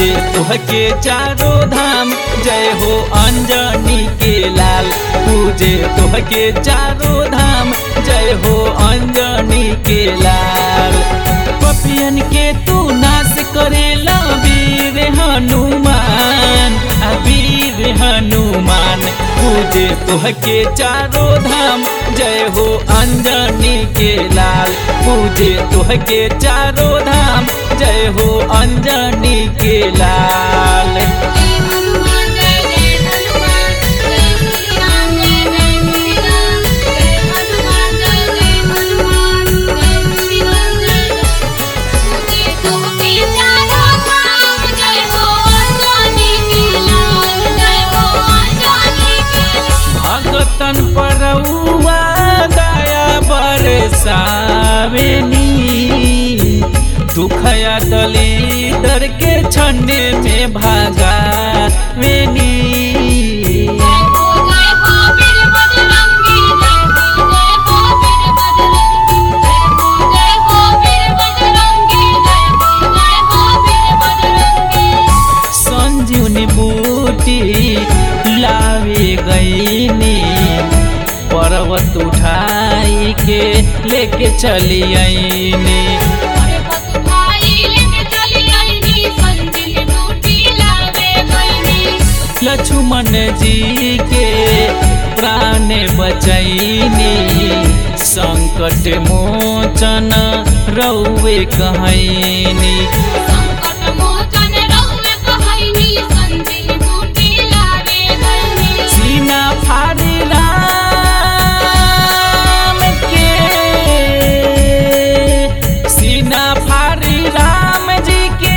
पूजे तुहके चारों धाम जय हो अंजनी के लाल पूजे तुहके चारों धाम जय हो अंजनी के लाल पपियन के तू नाश करेला वीर हनुमान आ वीर हनुमान पूजे तुहके चारों धाम जय हो अंजनी के लाल पूजे तुहके चारों धाम जय हो अंजनी के लाल जय हनुमान जय जय हनुमान जय श्री राम जय जय श्री राम जय हनुमान जय जय हनुमान जय श्री राम जय जय तुझे चारों धाम जय हो अंजनी के लाल जय हो अंजनी के भगतन परउआ दया बरसावेनी दुखया दलिदर के छन्ने में भागावेनी जय हो जय हो वीर बजरंगी जय हो जय हो वीर बजरंगी जय हो जय हो वीर बजरंगी जय हो जय हो वीर बजरंगी संजीवनी बूटी लावे गईनी पर्वत उठाई के लेके चली आईनी अरे बस भाई लेके चली आईनी संजीवनी बूटी लावे गईनी लक्ष्मण जी के प्राण बचैनी संकट मोचन रौवे कहैनी संकट मोचन रहुए कहैनी संजीवनी बूटी लावे गईनी सीना फाड़ी राम के सीना फाड़ी राम जी के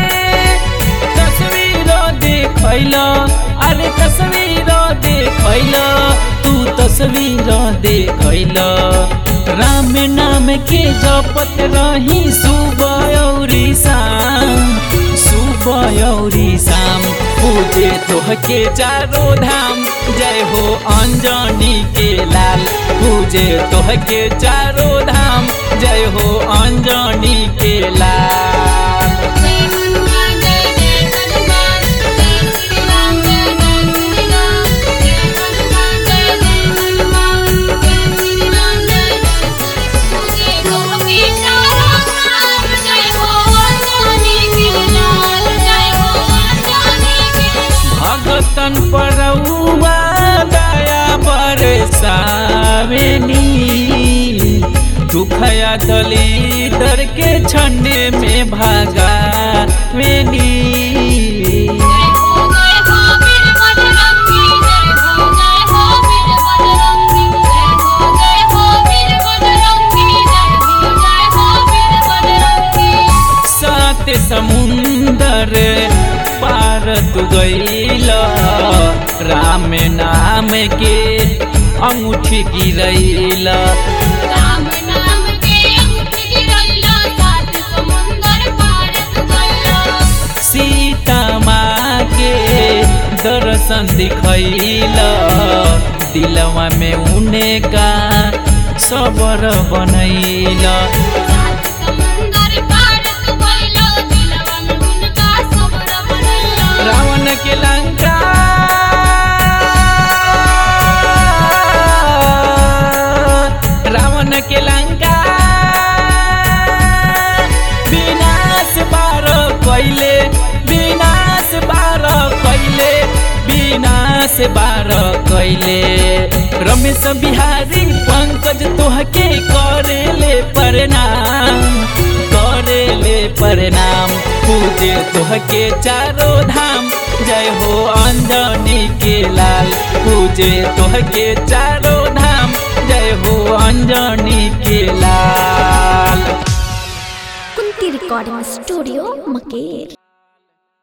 तस्वीर देखैल अरे तस्वीर देखैल तू तस्वीर देखैल राम नाम के जपत रही सुबह औरी शाम सुबह औरी शाम पूजे तोहके चारों धाम जय हो अंजनी के लाल पूजे तोहके चारों धाम जय हो अंजनी के लाल जय हनुमान जय जय हनुमान जय श्री राम जय जय श्री राम जय हनुमान जय जय हनुमान जय श्री राम जय तुझे गोपी चारों धाम जय हो अंजनी के लाल जय हो अंजनी के भगतन परउआ दया बरसावेनी दुखया दलिदर के छन्ने में भागावेनी जय हो जय हो वीर बजरंगी जय हो जय हो वीर बजरंगी जय हो जय हो वीर बजरंगी जय हो जय हो वीर बजरंगी सात समुंदर पार तू गईल राम नाम के अंगूठी गिरैल राम नाम के अंगूठी गिरैला सात समुंदर पार तू गइला सीता माँ के दर्शन दिखैल दिलवा में उने का सबर बनैल सात समुंदर पार तू गइला दिलवा में उनका सबर बनैला रावण के लंका रावण के लंका विनाश बार कैले विनाश बार कैले विनाश बार कैले रमेश बिहारी पंकज तोहके करेले प्रणाम करेले प्रणाम पूजे तोहके चारों धाम जय हो अंजनी के लाल पूजे तोहके चारों धाम जय हो अंजनी के लाल कुंती रिकॉर्डिंग स्टूडियो मकेर